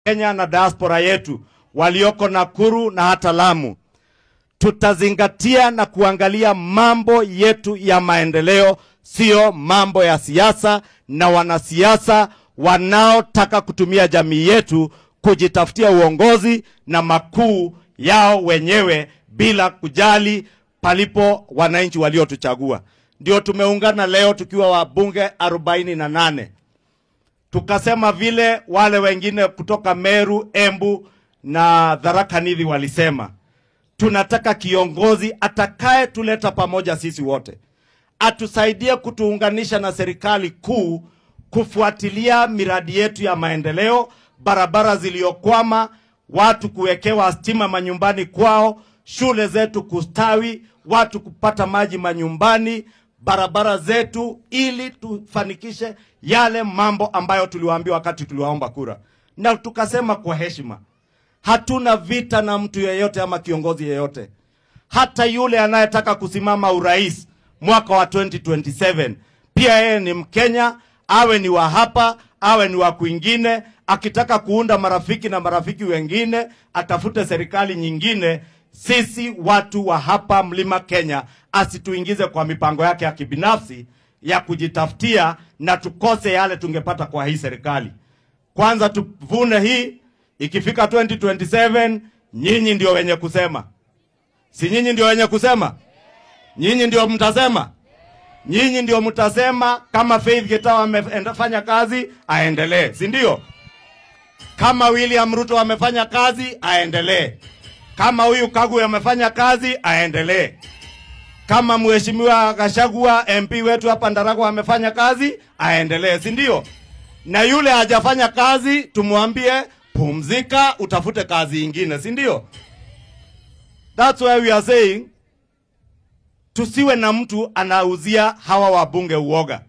Kenya na diaspora yetu walioko Nakuru na hata Lamu, tutazingatia na kuangalia mambo yetu ya maendeleo, sio mambo ya siasa na wanasiasa wanaotaka kutumia jamii yetu kujitafutia uongozi na makuu yao wenyewe bila kujali palipo wananchi waliotuchagua. Ndio tumeungana leo tukiwa wabunge arobaini na nane tukasema vile wale wengine kutoka Meru, Embu na Tharaka Nithi walisema, tunataka kiongozi atakaye tuleta pamoja sisi wote, atusaidie kutuunganisha na serikali kuu kufuatilia miradi yetu ya maendeleo, barabara ziliyokwama, watu kuwekewa stima manyumbani kwao, shule zetu kustawi, watu kupata maji manyumbani, barabara zetu, ili tufanikishe yale mambo ambayo tuliwaambia wakati tuliwaomba kura, na tukasema kwa heshima, hatuna vita na mtu yeyote ama kiongozi yeyote, hata yule anayetaka kusimama urais mwaka wa 2027 pia yeye ni Mkenya, awe ni wa hapa, awe ni wa kwingine. Akitaka kuunda marafiki na marafiki wengine, atafute serikali nyingine. Sisi watu wa hapa mlima Kenya, asituingize kwa mipango yake ya kibinafsi ya kujitafutia na tukose yale tungepata kwa hii serikali. Kwanza tuvune hii, ikifika 2027 nyinyi ndio wenye kusema, si nyinyi ndio wenye kusema? Nyinyi ndio mtasema, nyinyi ndio mtasema kama Faith Getawa amefanya kazi aendelee, si ndio? Kama William Ruto amefanya kazi aendelee, kama huyu Kagwe amefanya kazi aendelee, kama mheshimiwa Gachagua MP wetu hapa Ndaragwa amefanya kazi aendelee, si ndio? Na yule hajafanya kazi tumwambie pumzika, utafute kazi ingine, si ndio? That's why we are saying tusiwe na mtu anauzia hawa wabunge uoga.